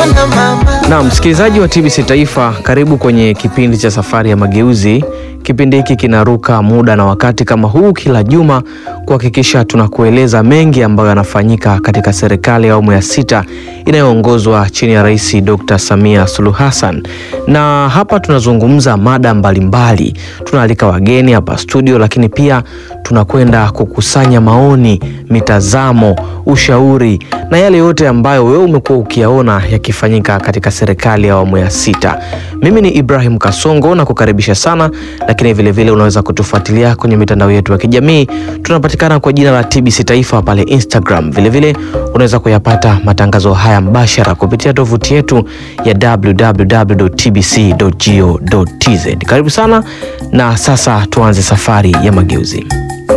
na mama. Na msikilizaji wa TBC Taifa, karibu kwenye kipindi cha Safari ya Mageuzi. Kipindi hiki kinaruka muda na wakati kama huu kila juma kuhakikisha tunakueleza mengi ambayo yanafanyika katika serikali ya awamu ya sita inayoongozwa chini ya Rais Dr. Samia Suluhu Hassan, na hapa tunazungumza mada mbalimbali. Tunaalika wageni hapa studio, lakini pia tunakwenda kukusanya maoni, mitazamo, ushauri na yale yote ambayo wewe umekuwa ukiyaona yakifanyika katika serikali ya awamu ya sita. Mimi ni Ibrahim Kasongo na kukaribisha sana, lakini vilevile vile unaweza kutufuatilia kwenye mitandao yetu ya kijamii. Tunapatikana kwa jina la TBC Taifa pale Instagram. Vilevile vile, unaweza kuyapata matangazo haya mbashara kupitia tovuti yetu ya www.tbc.go.tz. Karibu sana, na sasa tuanze safari ya mageuzi.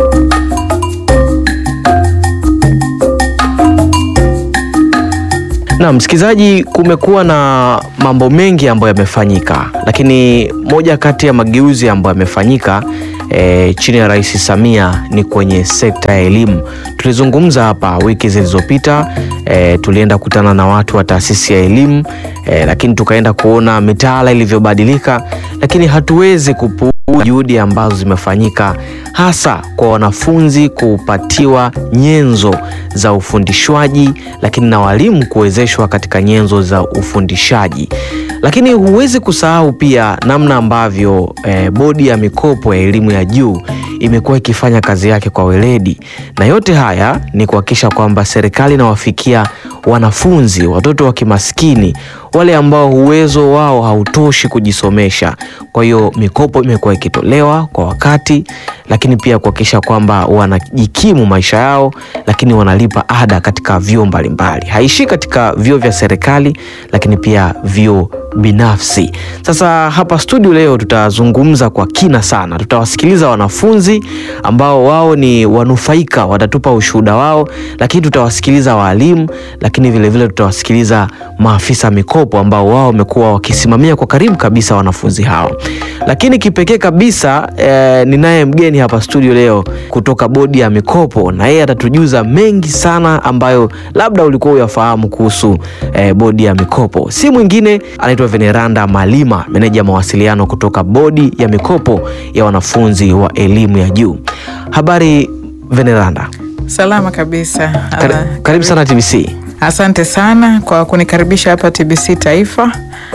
Na msikilizaji, kumekuwa na mambo mengi ambayo yamefanyika, lakini moja kati ya mageuzi ambayo yamefanyika e, chini ya Rais Samia ni kwenye sekta ya elimu. Tulizungumza hapa wiki zilizopita e, tulienda kutana na watu wa taasisi ya elimu e, lakini tukaenda kuona mitaala ilivyobadilika, lakini hatuwezi kupu juhudi ambazo zimefanyika hasa kwa wanafunzi kupatiwa nyenzo za ufundishwaji, lakini na walimu kuwezeshwa katika nyenzo za ufundishaji. Lakini huwezi kusahau pia namna ambavyo eh, bodi ya mikopo ya elimu ya juu imekuwa ikifanya kazi yake kwa weledi, na yote haya ni kuhakikisha kwamba serikali inawafikia wanafunzi, watoto wa kimaskini, wale ambao uwezo wao hautoshi kujisomesha. Kwa hiyo mikopo imekuwa ikitolewa kwa wakati, lakini pia kuhakikisha kwamba wanajikimu maisha yao, lakini wanalipa ada katika vyuo mbalimbali. Haishii katika vyuo vya serikali, lakini pia vyuo binafsi. Sasa hapa studio leo tutazungumza kwa kina sana, tutawasikiliza wanafunzi ambao wao ni wanufaika, watatupa ushuhuda wao, lakini tutawasikiliza walimu, lakini vilevile tutawasikiliza maafisa mikopo ambao wao wamekuwa wakisimamia kwa karibu kabisa wanafunzi hao. Lakini kipekee kabisa eh, ninaye mgeni hapa studio leo kutoka bodi ya mikopo, na yeye atatujuza mengi sana ambayo labda ulikuwa uyafahamu kuhusu eh, bodi ya mikopo. Si mwingine anaitwa Veneranda Malima, meneja mawasiliano kutoka bodi ya mikopo ya wanafunzi wa elimu ya juu. Habari Veneranda? Salama kabisa. Kari, karibu sana TBC. Asante sana kwa kunikaribisha hapa TBC Taifa,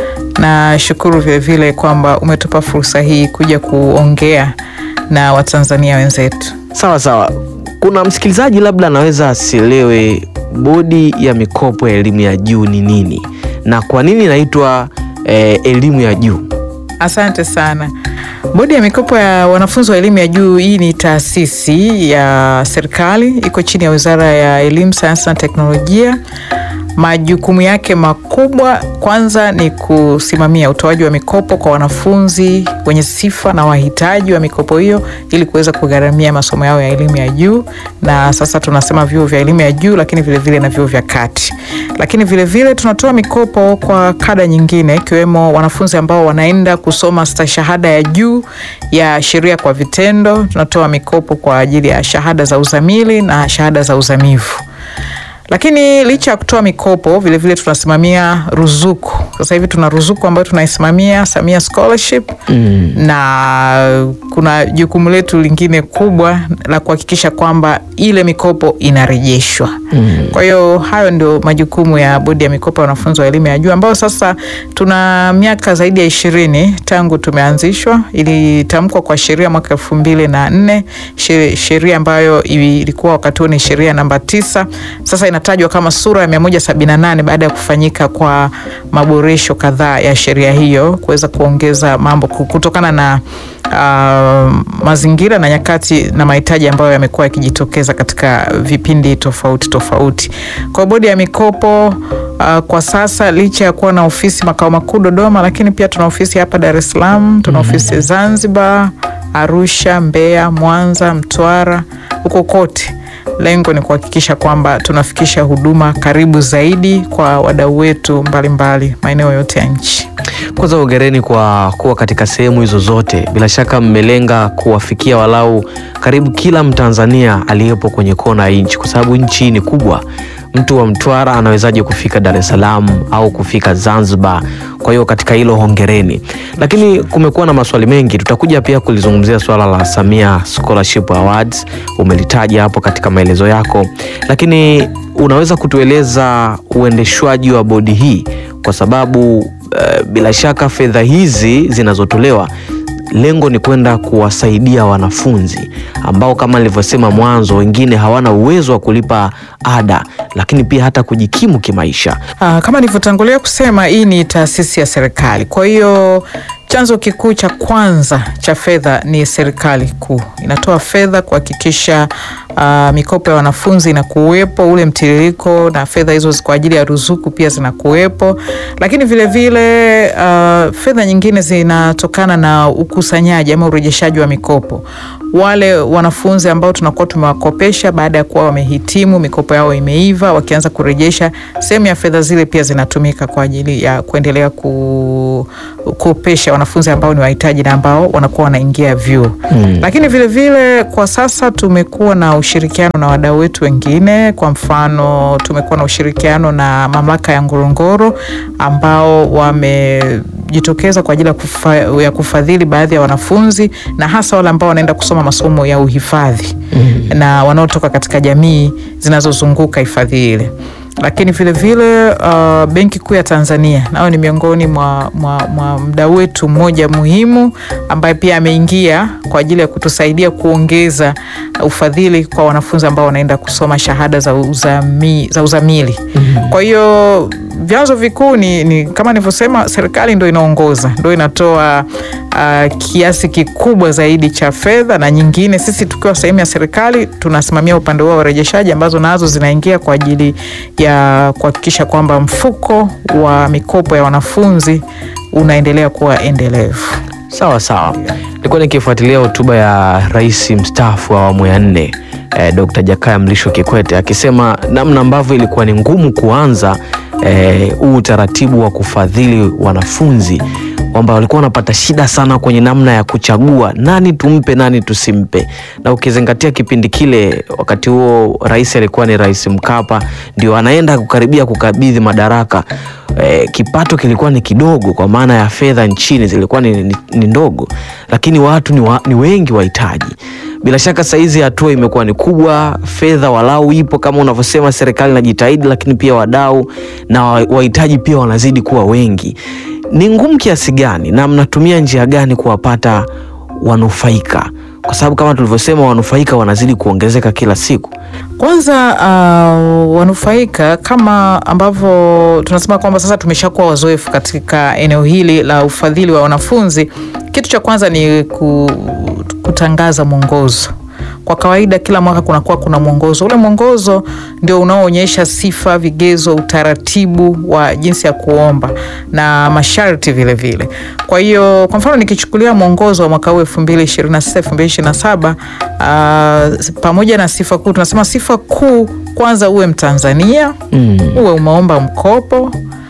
na shukuru vilevile kwamba umetupa fursa hii kuja kuongea na Watanzania wenzetu. Sawa sawa. Kuna msikilizaji labda anaweza asielewe bodi ya mikopo ya elimu ya juu ni nini na kwa nini inaitwa eh, elimu ya juu? Asante sana. Bodi ya mikopo ya wanafunzi wa elimu ya juu, hii ni taasisi ya serikali, iko chini ya Wizara ya Elimu, Sayansi na Teknolojia. Majukumu yake makubwa kwanza ni kusimamia utoaji wa mikopo kwa wanafunzi wenye sifa na wahitaji wa mikopo hiyo ili kuweza kugharamia masomo yao ya elimu ya juu, na sasa tunasema vyuo vya elimu ya juu, lakini vilevile vile na vyuo vya kati. Lakini vilevile vile tunatoa mikopo kwa kada nyingine, ikiwemo wanafunzi ambao wanaenda kusoma stashahada ya juu ya sheria kwa vitendo. Tunatoa mikopo kwa ajili ya shahada za uzamili na shahada za uzamivu lakini licha ya kutoa mikopo vilevile vile tunasimamia ruzuku. Sasa hivi tuna ruzuku ambayo tunaisimamia Samia Scholarship mm. na kuna jukumu letu lingine kubwa la kuhakikisha kwamba ile mikopo inarejeshwa mm. kwa hiyo hayo ndio majukumu ya bodi ya mikopo ya wanafunzi wa elimu ya juu ambayo sasa tuna miaka zaidi ya ishirini tangu tumeanzishwa. Ilitamkwa kwa sheria mwaka elfu mbili na nne sheria ambayo ilikuwa wakati huo ni sheria namba tisa sasa inatajwa kama sura ya mia moja sabini na nane baada ya kufanyika kwa maboresho kadhaa ya sheria hiyo kuweza kuongeza mambo kutokana na uh, mazingira na nyakati na mahitaji ambayo yamekuwa yakijitokeza katika vipindi tofauti tofauti. Kwa bodi ya mikopo uh, kwa sasa licha ya kuwa na ofisi makao makuu Dodoma, lakini pia tuna ofisi hapa Dar es Salaam, tuna ofisi Zanzibar, Arusha, Mbeya, Mwanza, Mtwara, huko kote lengo ni kuhakikisha kwamba tunafikisha huduma karibu zaidi kwa wadau wetu mbalimbali maeneo yote ya nchi. Kwanza hongereni kwa kuwa katika sehemu hizo zote. Bila shaka mmelenga kuwafikia walau karibu kila Mtanzania aliyepo kwenye kona ya nchi, kwa sababu nchi ni kubwa. mtu wa Mtwara anawezaje kufika Dar es Salaam au kufika Zanzibar? Kwa hiyo katika hilo hongereni, lakini kumekuwa na maswali mengi. Tutakuja pia kulizungumzia swala la Samia Scholarship Awards, umelitaja hapo katika maelezo yako, lakini unaweza kutueleza uendeshwaji wa bodi hii, kwa sababu uh, bila shaka fedha hizi zinazotolewa lengo ni kwenda kuwasaidia wanafunzi ambao kama nilivyosema mwanzo, wengine hawana uwezo wa kulipa ada, lakini pia hata kujikimu kimaisha. Aa, kama nilivyotangulia kusema hii ni taasisi ya serikali, kwa hiyo chanzo kikuu cha kwanza cha fedha ni serikali kuu. Inatoa fedha kuhakikisha uh, mikopo ya wanafunzi inakuwepo, ule mtiririko na fedha hizo kwa ajili ya ruzuku pia zinakuwepo, lakini vilevile uh, fedha nyingine zinatokana na ukusanyaji ama urejeshaji wa mikopo. Wale wanafunzi ambao tunakuwa tumewakopesha baada ya kuwa wamehitimu, mikopo yao imeiva, wakianza kurejesha, sehemu ya fedha zile pia zinatumika kwa ajili ya kuendelea kukopesha wanafunzi ambao ni wahitaji na ambao wanakuwa wanaingia vyuo hmm. Lakini vilevile vile, kwa sasa tumekuwa na ushirikiano na wadau wetu wengine. Kwa mfano, tumekuwa na ushirikiano na mamlaka ya Ngorongoro ambao wamejitokeza kwa ajili ya, kufa, ya kufadhili baadhi ya wanafunzi na hasa wale ambao wanaenda kusoma masomo ya uhifadhi hmm. na wanaotoka katika jamii zinazozunguka hifadhi ile lakini vilevile uh, Benki Kuu ya Tanzania nao ni miongoni mwa, mwa, mwa mdau wetu mmoja muhimu ambaye pia ameingia kwa ajili ya kutusaidia kuongeza ufadhili kwa wanafunzi ambao wanaenda kusoma shahada za, uzami, za uzamili mm -hmm. Kwa hiyo vyanzo vikuu ni, ni kama nilivyosema, serikali ndo inaongoza, ndo inatoa uh, kiasi kikubwa zaidi cha fedha, na nyingine sisi tukiwa sehemu ya serikali tunasimamia upande huo wa urejeshaji, ambazo nazo zinaingia kwa ajili ya kuhakikisha kwamba mfuko wa mikopo ya wanafunzi unaendelea kuwa endelevu. Sawa sawa, nilikuwa nikifuatilia hotuba ya rais mstaafu wa awamu ya nne eh, Dr. Jakaya Mlisho Kikwete akisema namna ambavyo ilikuwa ni ngumu kuanza huu eh, utaratibu wa kufadhili wanafunzi kwamba walikuwa wanapata shida sana kwenye namna ya kuchagua nani tumpe nani tusimpe, na ukizingatia kipindi kile, wakati huo rais alikuwa ni Rais Mkapa, ndio anaenda kukaribia kukabidhi madaraka. E, kipato kilikuwa ni kidogo kwa maana ya fedha nchini zilikuwa ni, ni, ni ndogo, lakini watu ni, wa, ni wengi wahitaji. Bila shaka saizi hatua imekuwa ni kubwa, fedha walau ipo kama unavyosema, serikali inajitahidi, lakini pia wadau na wahitaji pia wanazidi kuwa wengi. Ni ngumu kiasi gani na mnatumia njia gani kuwapata wanufaika? Kwa sababu kama tulivyosema, wanufaika wanazidi kuongezeka kila siku. Kwanza uh, wanufaika kama ambavyo tunasema kwamba sasa tumeshakuwa wazoefu katika eneo hili la ufadhili wa wanafunzi. Kitu cha kwanza ni kutangaza mwongozo. Kwa kawaida kila mwaka kunakuwa kuna mwongozo. Ule mwongozo ndio unaoonyesha sifa, vigezo, utaratibu wa jinsi ya kuomba na masharti vile vile. Kwa hiyo kwa mfano nikichukulia mwongozo wa mwaka huu 2026 2027, uh, pamoja na sifa kuu, tunasema sifa kuu kwanza uwe Mtanzania mm. uwe umeomba mkopo,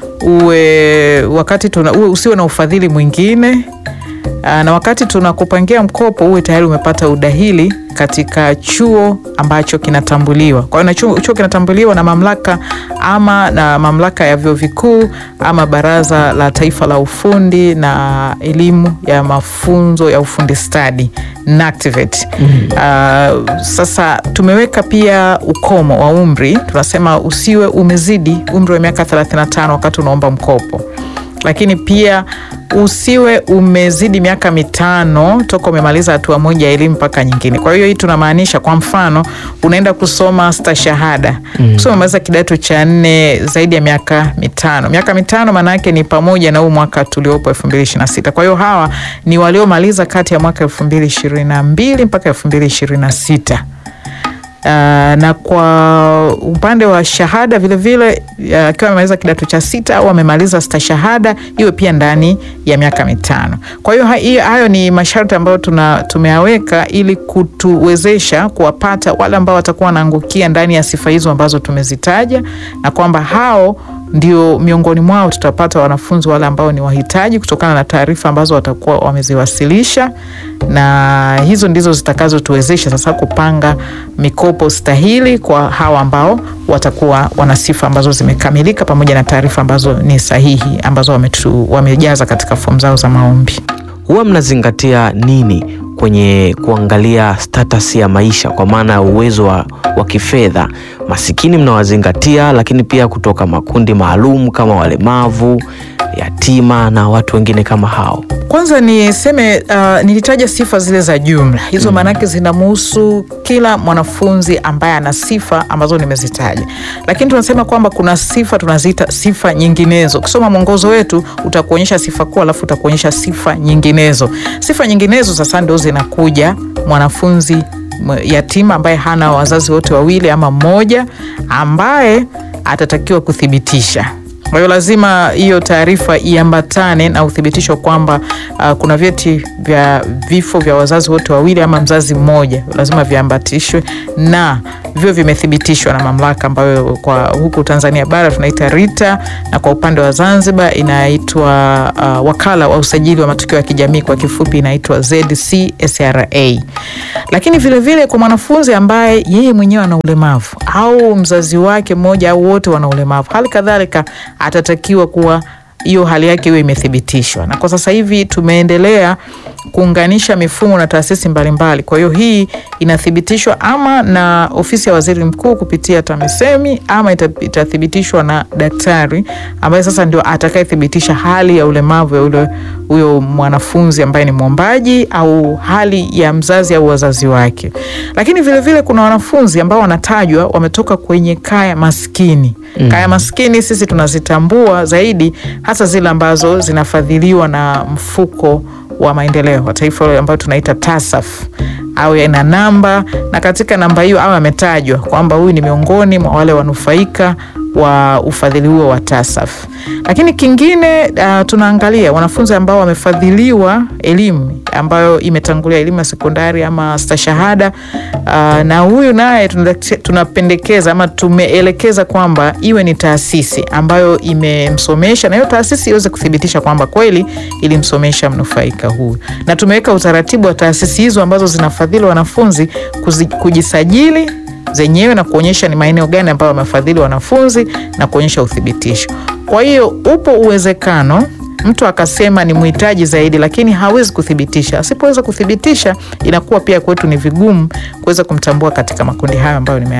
uwe wakati tuna, uwe usiwe na ufadhili mwingine na wakati tunakupangia mkopo uwe tayari umepata udahili katika chuo ambacho kinatambuliwa. Kwa hiyo na chuo, chuo kinatambuliwa na mamlaka ama na mamlaka ya vyuo vikuu ama Baraza la Taifa la Ufundi na Elimu ya Mafunzo ya Ufundi Stadi NACTVET. mm -hmm. Uh, sasa tumeweka pia ukomo wa umri, tunasema usiwe umezidi umri wa miaka 35 wakati unaomba mkopo lakini pia usiwe umezidi miaka mitano toka umemaliza hatua moja ya elimu mpaka nyingine. Kwa hiyo hii tunamaanisha, kwa mfano unaenda kusoma stashahada mm. kusoma umemaliza kidato cha nne zaidi ya miaka mitano. Miaka mitano maana yake ni pamoja na huu mwaka tuliopo elfu mbili ishirini na sita. Kwa hiyo hawa ni waliomaliza kati ya mwaka elfu mbili ishirini na mbili mpaka elfu mbili ishirini na sita. Uh, na kwa upande wa shahada vilevile akiwa uh, amemaliza kidato cha sita au amemaliza stashahada iwe pia ndani ya miaka mitano. Kwa hiyo hayo ni masharti ambayo tuna tumeyaweka ili kutuwezesha kuwapata wale ambao watakuwa wanaangukia ndani ya sifa hizo ambazo tumezitaja, na kwamba hao ndio miongoni mwao tutapata wanafunzi wale ambao ni wahitaji kutokana na taarifa ambazo watakuwa wameziwasilisha, na hizo ndizo zitakazotuwezesha sasa kupanga mikopo stahili kwa hawa ambao watakuwa wana sifa ambazo zimekamilika pamoja na taarifa ambazo ni sahihi ambazo wametu, wamejaza katika fomu zao za maombi. Huwa mnazingatia nini kwenye kuangalia status ya maisha, kwa maana ya uwezo wa, wa kifedha? Masikini mnawazingatia, lakini pia kutoka makundi maalum kama walemavu, yatima na watu wengine kama hao. Kwanza niseme uh, nilitaja sifa zile za jumla hizo, Mm. maanake zinamuhusu kila mwanafunzi ambaye ana sifa ambazo nimezitaja, lakini tunasema kwamba kuna sifa tunaziita sifa nyinginezo. Ukisoma mwongozo wetu utakuonyesha sifa kuu, alafu utakuonyesha sifa nyinginezo. Sifa nyinginezo sasa ndio zinakuja mwanafunzi mwe- yatima ambaye hana wazazi wote wawili ama mmoja, ambaye atatakiwa kuthibitisha kwa hiyo lazima hiyo taarifa iambatane na uthibitisho kwamba uh, kuna vyeti vya vifo vya wazazi wote wawili ama mzazi mmoja, lazima viambatishwe na vio vimethibitishwa na mamlaka ambayo kwa huku Tanzania bara tunaita RITA na kwa upande wa Zanzibar inaitwa uh, wakala wa usajili wa matukio ya kijamii kwa kifupi inaitwa ZCSRA. Lakini vilevile vile kwa mwanafunzi ambaye yeye mwenyewe ana ulemavu au mzazi wake mmoja au wote wana ulemavu, hali kadhalika atatakiwa kuwa hiyo hali yake iwe imethibitishwa, na kwa sasa hivi tumeendelea kuunganisha mifumo na taasisi mbalimbali. Kwa hiyo hii inathibitishwa ama na ofisi ya waziri mkuu kupitia TAMISEMI ama ita- itathibitishwa na daktari ambaye sasa ndio atakayethibitisha hali ya ulemavu ya ule huyo mwanafunzi ambaye ni mwombaji au hali ya mzazi au wazazi wake. Lakini vilevile vile kuna wanafunzi ambao wanatajwa wametoka kwenye kaya maskini. Mm. Kaya maskini sisi tunazitambua zaidi hasa zile ambazo zinafadhiliwa na mfuko wa maendeleo wa taifa ule ambayo tunaita TASAF au ina namba na katika namba hiyo au ametajwa kwamba huyu ni miongoni mwa wale wanufaika wa ufadhili huo wa TASAF. Lakini kingine uh, tunaangalia wanafunzi ambao wamefadhiliwa elimu ambayo imetangulia elimu ya sekondari ama stashahada uh, na huyu naye tunate- tunapendekeza ama tumeelekeza kwamba iwe ni taasisi ambayo imemsomesha na hiyo taasisi iweze kuthibitisha kwamba kweli ilimsomesha mnufaika huyu, na tumeweka utaratibu wa taasisi hizo ambazo zinafadhili wanafunzi kuzi, kujisajili zenyewe na kuonyesha ni maeneo gani ambayo wamefadhili wanafunzi na kuonyesha uthibitisho. Kwa hiyo upo uwezekano mtu akasema ni mhitaji zaidi, lakini hawezi kuthibitisha. Asipoweza kuthibitisha, inakuwa pia kwetu ni vigumu kuweza kumtambua katika makundi hayo ambayo nime